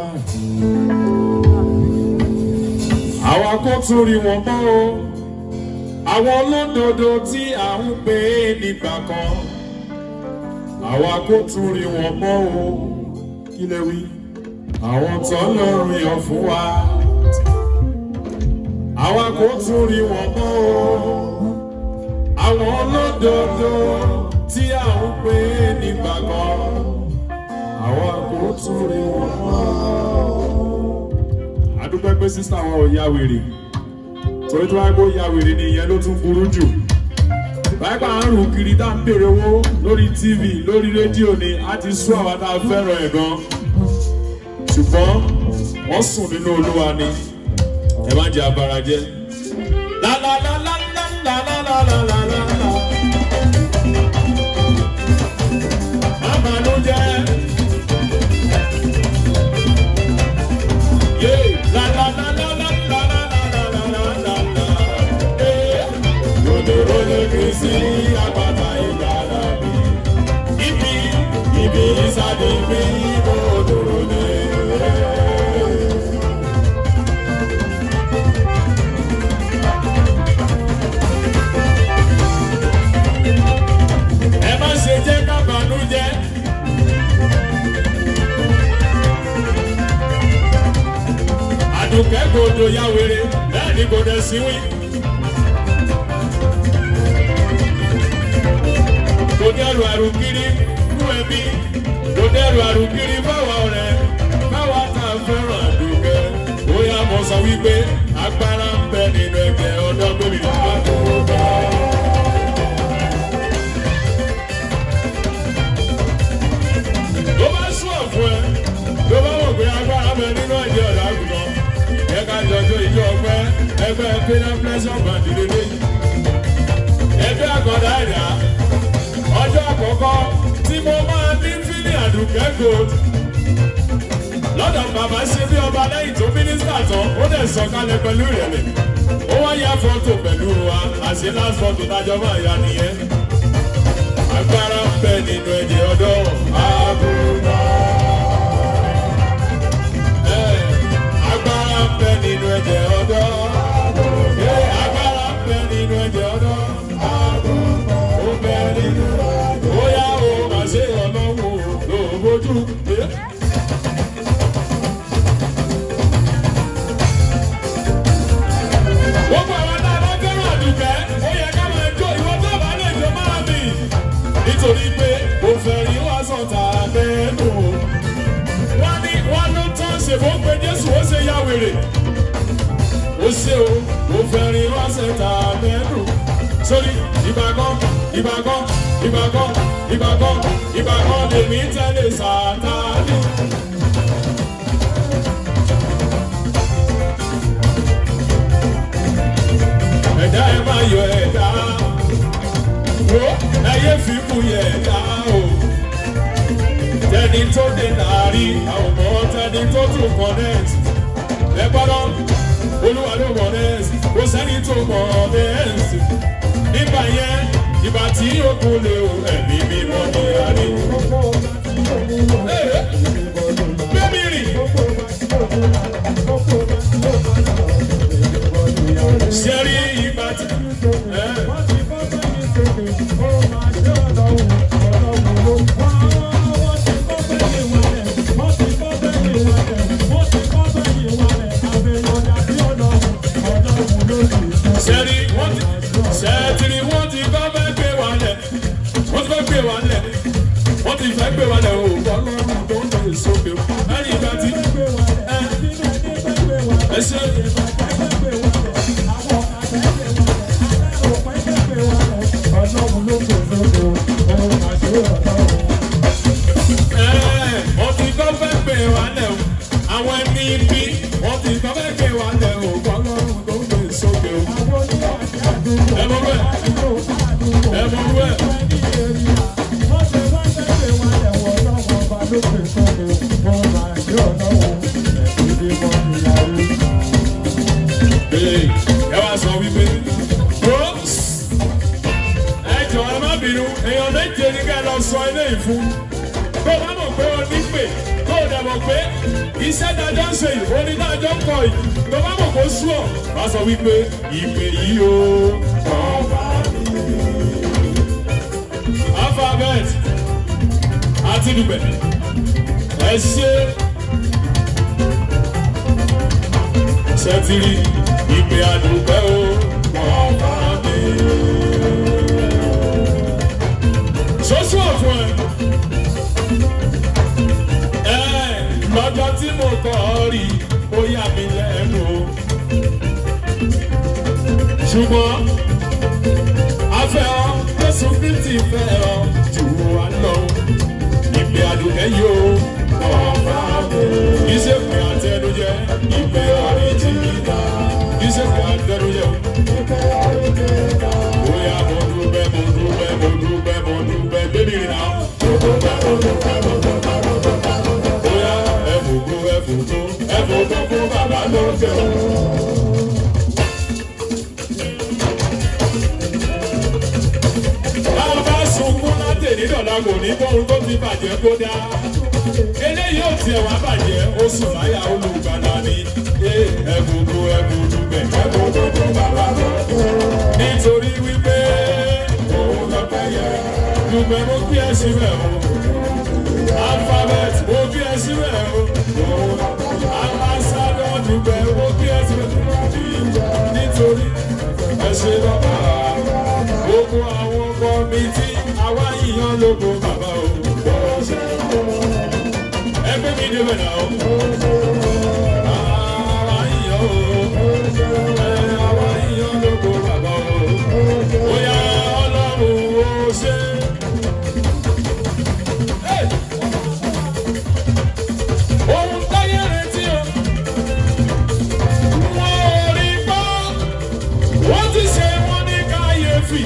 àwa kò tún rí wọn mọ́ o àwọn olódodo tí à ń pè é nígbà kan àwa kò tún rí wọn mọ́ o kí lè wí àwọn tó lọ́rùn yàn fún wa àwa kò tún rí wọn mọ́ o àwọn olódodo tí à ń pè é nígbà kan àwa kò tún rí wọn mọ́ adúpẹ́ pé sísá àwọn ò ya wèrè torí tó wáá kó ya wèrè ni ìyẹn ló tún burú jù báyìí pa à ń rù kiri tá à ń bèrè owó lórí tv lórí rédíò ni a ti sún àwọn tá a fẹ́ràn ẹ̀ gan ṣùgbọ́n wọ́n sùn nínú olúwa ni ẹ má jẹ́ abara jẹ́. La la la la la la la la la la la la. Má bànújẹ́. Yeah. La la la la la la la la la la la la. Yeah. Yòdòrò lè fi sí àpáta ìgbàlá mi. Ibi ibi ìsàlẹ̀ mi ìbò òdòrò lè. Ẹ má ṣe jẹ́ ká bànújẹ́. àdùnkẹ́ gbòdò ya wèrè bẹ́ẹ̀ ni gbòdò síwí. kò dẹ́rù àrùkiri fún ẹbí kò dẹ́rù àrùkiri báwa ọ̀rẹ́ báwa tá a fẹ́ràn àdùnkẹ́ bóyá mo sọ wípé agbára ń bẹ nínú ẹgbẹ́ ọ̀dọ́ gómìnà àdùnkẹ́. tó bá sún ọ̀fun ẹ tó bá wọ̀ pé agbára bẹ nínú ẹ̀jẹ̀ ọ̀dọ́ àgùntàn ẹ ká jọjọ ìjọ ọpẹ ẹgbẹ́ pínlẹ̀ pínlẹ̀ bàndì lélẹ̀ ẹgbẹ́ àkọ́dá ẹ̀dá ọjọ́ àkọ́kọ́ tí mo máa ní fílì àdùnkẹ́ gold lọ́dọ̀ bàbá ṣe bí ọba lẹ́yìn tó mínísítà tán ó dẹ̀ sọ kálẹ̀ pẹ̀lú ìrẹ̀lẹ̀ ó wá ya fọ́tò pẹ̀lú wa àṣẹ last fọ́tò tájọ́ máa ya nìyẹn agbára ń bẹ nínú ẹ̀jẹ̀ ọ̀dọ́ àbúrò agbára ń bẹ nínú ẹ̀jẹ̀ ọ̀dọ́. Ee, agbára ń bẹ nínú ẹ̀jẹ̀ ọ̀dọ́. Ó bẹ nínú. Bóyá o mà ṣe ọ̀nà wò ló bójú. Gbogbo àwọn tá a bá fẹ́ràn àdùkẹ́, ó yẹ ká máa jó ìwọ tó bá lè jó máa bì. Nítorí pé òfèrè wá sọ̀tà lẹ́nu wọ́n ní wọ́n ló tán ṣèbó pé jésù ó ṣe ya wèrè ó ṣe o ó fẹ́rin ránṣẹ́ ta mẹ́rù sórí ìbàgán ìbàgán ìbàgán ìbàgán ìbàgán lèmi tẹ́lẹ̀ sàtáni. ẹ̀dá ẹ̀ máa yọ ẹ̀dá wo ẹ̀yẹ́ fi kú yẹ ẹ̀dá o tẹni tó dé nàárí àwọn ọmọ tẹni tó tún connect ẹ gbọ́dọ̀ olúwa ló connect kò sẹ́ni tó connect nígbà yẹn ìgbà tí ogun lè o ẹ̀mí mímọ́ ní adé. bébí rì ṣẹ́rí ìgbà tí. sẹ́rí wọ́n ti sẹ́tìrì wọ́n ti kọ́ fẹ́ gbé wa lẹ̀ wọ́n ti fẹ́ gbé wa lẹ̀ wọ́n ti fẹ́ gbé wa lẹ̀ o ọlọ́run tó ń lè sókè lẹ́yìn ìgbà tí ẹ ẹ ṣe. wọ́n ti kọ́ fẹ́ gbé wa lẹ̀ o àwọn ẹni bí wọ́n ti kọ́ fẹ́ gbé wa lẹ̀ o ọlọ́run tó ń lè sókè o. ẹ mọ̀ bẹ́ẹ̀ ẹ mọ̀ bẹ́ẹ̀. Ee, ẹ wá sọ wípé bros ẹ jọ ẹ má bínú èèyàn méje ní ká ẹ lọ sọ ilé ìfún tó bá mọ̀ pé o ní pè tó o dẹ̀ mọ̀ pé iṣẹ́ dájọ́ ń ṣe yìí onídàájọ́ ń kọ yìí tó bá mọ̀ kó sú ọ̀ wá sọ wípé ìpè yìí o. alphabet àti dùbẹ̀ ẹ ṣe ṣẹ́tìrì ìpè àdùbẹ́ o. Ṣoṣù ọ̀fun ẹ̀ ẹ̀ lọ́jọ́ tí mo kọ́ ọ rí ó yà mí lẹ́nu o. ṣùgbọ́n afẹ́ ọ Jésù Kristi fẹ́ ọ jù wá lọ ìpè àdùnkẹ́ yìí o. Iṣẹ́ pé àtẹnujẹ ìpè ọ̀rìjìnà iṣẹ́ pé àtẹnujẹ o. Bóyá mo dúpẹ́ mo dúpẹ́ mo dúpẹ́ mo dúpẹ́ bébí rìn náà. Bóyá ẹ̀fùkú ẹ̀fùkú ẹ̀fùkú fún bàbá lókè o. Báwo bá sunkún láti nídọ̀lá kò ní bóun tó ti bàjẹ́ kó dá. Eléyìí ò tiẹ̀ wá bàjẹ́, ó sùn láyà olùgbàlà ni. Ẹ̀fùkú ẹ̀fùkú bẹ̀ ẹ̀fùkú fún bàbá lókè o. Nítorí wípé òun lọ pẹ́ yẹ. Dùgbẹ́ mo kí ẹ síbẹ̀ o. Alphabet mo kí ẹ síbẹ̀ o. Ambassador dùgbẹ́ mo kí ẹ síbẹ̀ nítorí ẹ ṣe lọ́ba. Gbogbo àwọn kọ́mítì àwa yíyan lóko bàbá o. Ẹgbẹ́ mi débẹ̀ náà o. Àwa yíyan o. Ẹ àwa yíyan lóko bàbá o. Bóyá Ọlọ́run ó ṣe. Hey! Ohun táyé retí o. Wọ́n ò rí gbọ́. Wọ́n ti ṣe wọ́n ní káyéfì.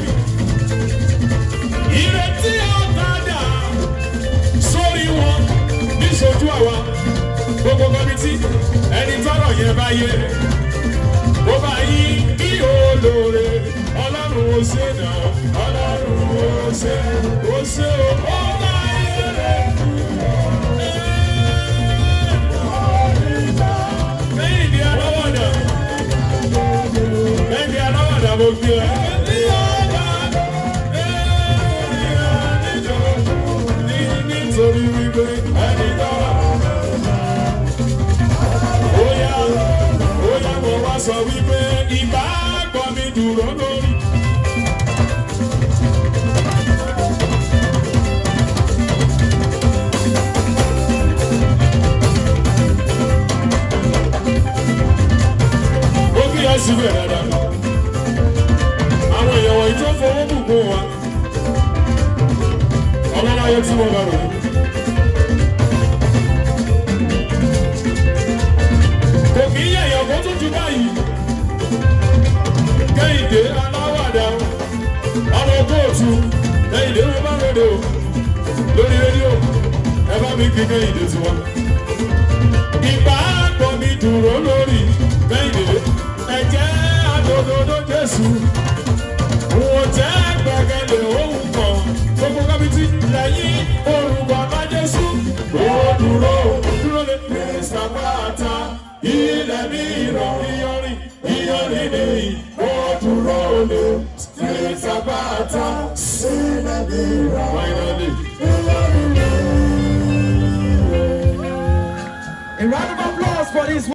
Ìrètí ọ̀kadà sórí wọn níṣojú àwa. Gbogbo kọ́mítì ẹni tọ́rọ̀ yẹn bá yé. Bó bá yí bí olóore, Ọlọ́run ó ṣe náà. Ọlọ́run ó ṣe, ó ṣe o. Ó bá yé rẹ̀. Lẹ́yìn ní aláwọ̀dà. Lẹ́yìn ní aláwọ̀dà mo gbé ẹ. Nítorí wípé ẹni náà. Óyá, óyá mo wá sọ wípé ìbá gbọ́ mi dúró lórí. ó kí ẹ síbẹ̀ dáadáa. Àwọn èèyàn wọ̀nyí tó fowó bùkún wa. Ọlọ́láyé tí mo bá rò ní. Kò kí yẹ èèyàn kó tún ju báyìí. Kẹ́hìndé aláwàdà ọmọ kóòtù Kẹ́hìndé mo bá ròde o. Lórí rédíò ẹ bá mi kí Kẹ́hìndé tiwa. Ìgbà àgbọ̀ mi dúró lórí Kẹ́hìndé ẹ̀jẹ̀ àdòdòdó Jésù. Wọ́n jẹ́ gbẹ̀gẹ̀lẹ̀ ohun kan. Gbogbo kábítì lẹ́yìn orúkọ bá Jésù. Ó dúró dúró lé Mr. Pátá. Ilẹ̀ mi rọ̀ iyọ̀rìn iyọ̀rìn ni ó dúró lé Mr. Pátá. Ilẹ̀ mi rọ̀ finally. A round of applause for this